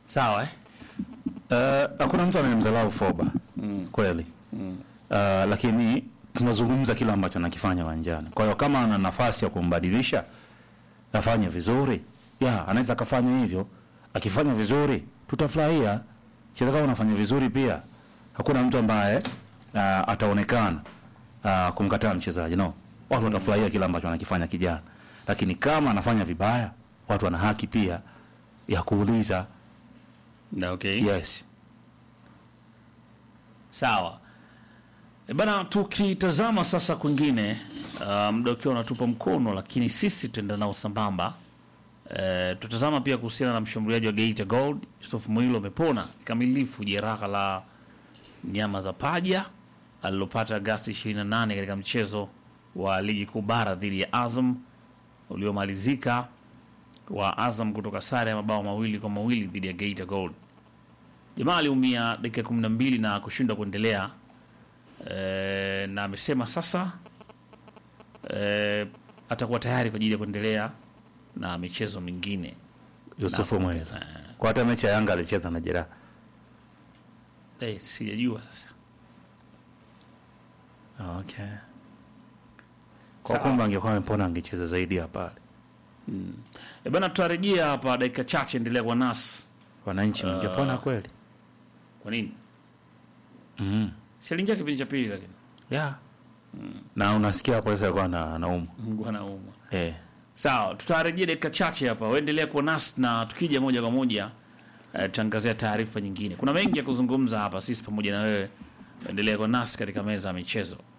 Sawa eh? Eh, hakuna mtu anayemdharau Foba kweli Eh, lakini tunazungumza kile ambacho anakifanya uwanjani. Kwa hiyo kama ana nafasi ya kumbadilisha afanye vizuri, ya anaweza akafanya hivyo. Akifanya vizuri tutafurahia. Cheza kama unafanya vizuri pia, hakuna mtu ambaye ah, ataonekana ah, kumkataa mchezaji no, watu watafurahia kile ambacho anakifanya kijana, lakini kama anafanya vibaya, watu wana haki pia ya kuuliza. Na okay. Yes. Sawa. E bana, tukitazama sasa kwingine, uh, muda ukiwa unatupa mkono, lakini sisi tuenda nao sambamba. E, tutazama pia kuhusiana na mshambuliaji wa Geita Gold Yusuf Mwilo amepona kikamilifu jeraha la nyama za paja alilopata Agasti 28 katika mchezo wa ligi kuu bara dhidi ya Azam uliomalizika wa Azam kutoka sare ya mabao mawili kwa mawili dhidi ya Geita Gold. Jamaa aliumia dakika kumi na mbili na kushindwa kuendelea e, na amesema sasa e, atakuwa tayari kwa ajili ya kuendelea na michezo mingine. Yusufu Mwela. Kwa hata mechi ya Yanga alicheza na jeraha. E, sijajua sasa. Okay. Kwa Sawa. kumbe angekuwa amepona angecheza zaidi ya pale. E, bana tutarejea hapa dakika chache, endelea kwa nasi. Wananchi wangepona kweli. Kwa nini? Mm. Si aliingia kipindi cha pili, lakini Yeah. Na unasikia hapo sasa alikuwa na anaumwa. Mungu anaumwa. Eh. Sawa, tutarejea dakika chache hapa, uendelea kuwa nasi na tukija moja kwa moja eh, tutaangazia taarifa nyingine. Kuna mengi ya kuzungumza hapa, sisi pamoja na wewe. Endelea kuwa nasi katika meza ya michezo.